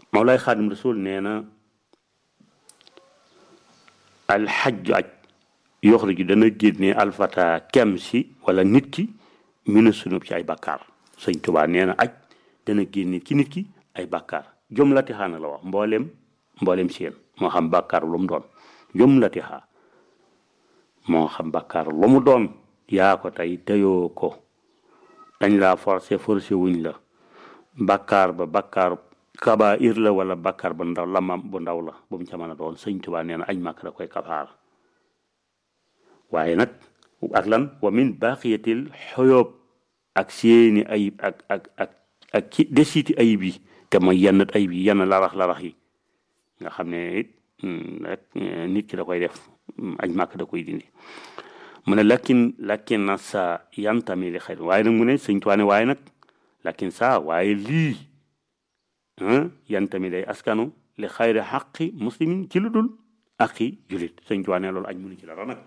Mawlaay Xaadim Rasul nee na alxajju aj yoxriju dana génne alfata kem si wala nit ki mina sunub ci ay bakkaar sëñ Tuubaa nee na aj dana génne ci nit ki ay bakkaar jumlati xaana la wax mboolem mboolem seen moo xam bakkaar lu mu doon jumlati xaa moo xam bakkaar lu mu doon yaa ko tey teyoo ko dañ laa forcé forcé wuñ la bakkaar ba bakkaar kaba ir la wala bakkaar ba ndaw lamam bu ndaw la bu mu ca mën a doon sëñ Tuubaa nee na aj màkk da koy kafaar waaye nag ak lan wa min baqiyatil xoyoob ak seeni ayib ak ak ak ak ci desiti ayib yi te mooy yenn ayib yi yenn larax larax yi nga xam ne it rek nit ki da koy def aj màkk da koy dindi mu ne lakin lakin na sa yantami li xëy waaye nag mu ne sëñ Tuubaa ne waaye nag lakin sa waaye lii yantami day askanu li xayri xaqi muslimin ci lu dul aqi julit sëñ Tuubaa ne loolu aj munu ci dara nag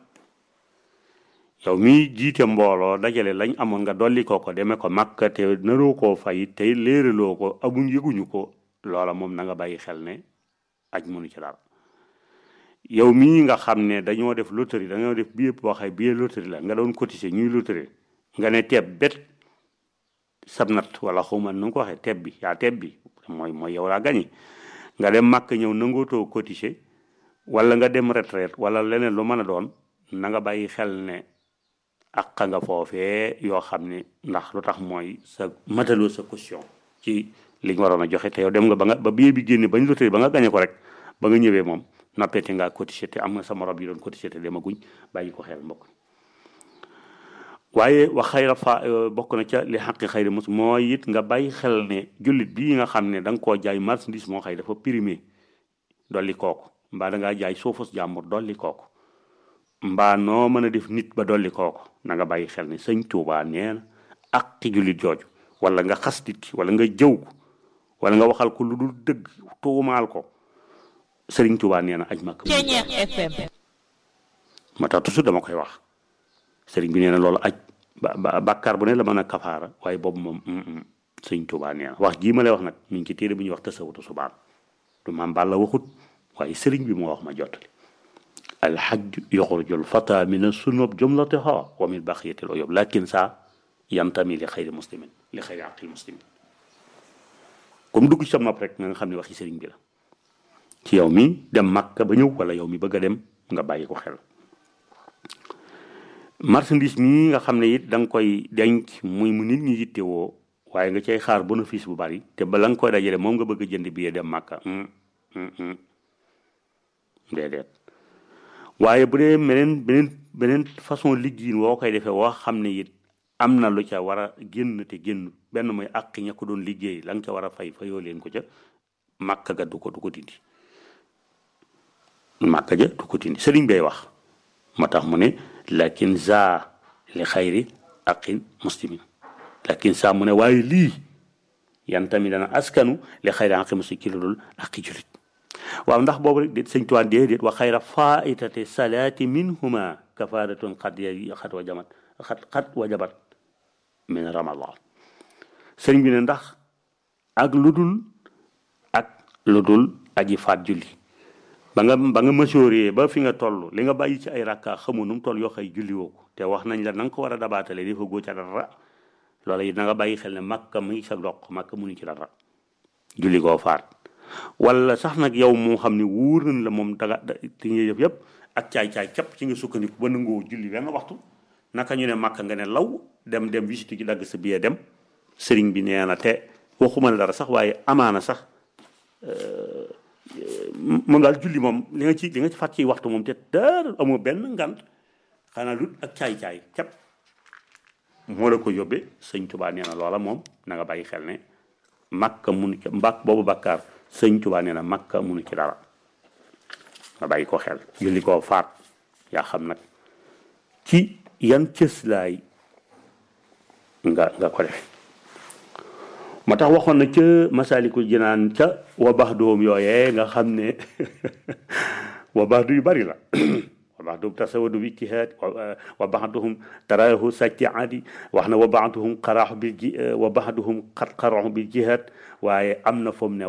yow mi jiite mbooloo dajale lañ amoon nga dolli ko ko demee ko makka te naroo koo fay tey léeraloo ko amuñ yëguñu ko loola moom na nga bàyyi xel ne aj munu ci dara yow mii nga xam ne dañoo def loterie dañoo def billet boo xay billet loterie la nga doon cotiser ñuy loterie nga ne teeb bet sabnat wala xawma nu nga ko waxee teeb bi yaa teeb bi mooy mooy yow laa gañi nga dem màkk ñëw nangootoo cotiser wala nga dem retraite wala leneen lu mën a doon na nga bàyyi xel ne ak nga foofee yoo xam ne ndax lu tax mooy sa mataloo sa caution ci li nga waroon a joxe te yow dem nga ba nga ba billet bi génne bañ loterie ba nga gañe ko rek ba nga ñëwee moom noppete ngaa cotiser te am nga sa morom yi doon cotiser te demaguñ bàyyi ko xel mbokk waaye wax xayra fa bokk na ca li xaqi xayri mus mooy it nga bàyyi xel ne jullit bii nga xam ne da nga koo jaay marchandise moo xëy dafa primé dolli kooku mbaa da ngaa jaay suufus jàmbur dolli kooku mbaa noo mën a def nit ba dolli kooku na nga bàyyi xel ne sëñ Tuubaa nee na aqi jullit jooju wala nga xas nit ki wala nga jëw ko wala nga waxal ko lu dul dëgg tuumaal ko sëriñ Tuubaa nee na aj makk ma tax toujours dama koy wax sëriñ bi nee na loolu aj ba bàkkaar bu ne la mën a kafaara waaye boobu moom sëriñ Tuubaa nee na wax jii ma lay wax nag mi ngi ci téere bu ñuy wax tasawutu subaan du maam Balla waxut waaye sëriñ bi moo wax ma jottali alxaj yoxrujul fata min sunub jumlatiha wa min baqiyatil uyub lakin sa yantami li xayri muslimin li xayri aqil muslimin comme dugg ci sa nopp rek nga xam ne waxi sëriñ bi la ci yow mi dem Makka ba ñëw wala yow mi bëgg a dem nga bàyyi ko xel marchandise mii nga xam ne it da nga koy denc muy mu nit ñi yittewoo waaye nga cay xaar bénéfice bu bari te bala nga koy dajale moom nga bëgg a jënd billet dem Makka déedéet waaye bu dee beneen beneen beneen façon liggéey woo koy defee woo xam ne it am na lu ca war a génn te génn benn mooy àq ña ko doon liggéey la nga ca war a fay fayoo leen ko ca Makka ga du ko du ko dindi Makka ja du ko dindi sëriñ bay wax moo tax mu ne lakin za li xayri aqil muslimin lakin sa mu ne waaye lii yan tamit dana askanu li xayri aqil muslimin ci lu dul aqi julit waaw ndax boobu rek déet sëñ tuwaan déedéet wa xayra faitate salaati minhuma kafaratun xat ya xat wa jamat xat xat wa jabat min ramadan sëriñ bi ne ndax ak lu dul ak lu dul aji faat julli ba nga ba nga masooree ba fi nga toll li nga bàyyi ci ay rakka xamu nu mu toll yoo xay julli woo ko te wax nañ la na nga ko war a dabaatale dafa góo ca dara loola it na nga bàyyi xel ne makka mu ngi sa doq makka munu ci dara julli koo faat wala sax nag yow moo xam ne wóor nañ la moom daga ti nga yëf yëpp ak caay-caay képp ci nga sukkandiku ba nangoo julli benn waxtu naka ñu ne makka nga ne law dem dem visite ci dagg sa billet dem sëriñ bi nee na te waxuma la dara sax waaye amaana sax moom daal julli moom li nga ci li nga ci fàtt ci waxtu moom te dara amoo benn ngant xanaa lut ak caay-caay képp moo la ko yóbbee sëñ Tuubaa nee na loola moom na nga bàyyi xel ne makka munu ci mbak boobu bakkaar sëñ Tuubaa nee na makka munu ci dara nga bàyyi ko xel julli koo faat yaa xam nag ci yan cëslaay nga nga ko def moo tax waxoon na ca masalikul jinaan ca wa bax doom yooyee nga xam ne wa bax du yu bari la wa bax doom tasawadu bi ijtihaad wa baxduhum taraahu sàcci aadi wax na wa baxduhum qaraaxu bil ji wa baxduhum xat qaraaxu bil jihaad waaye am na foom ne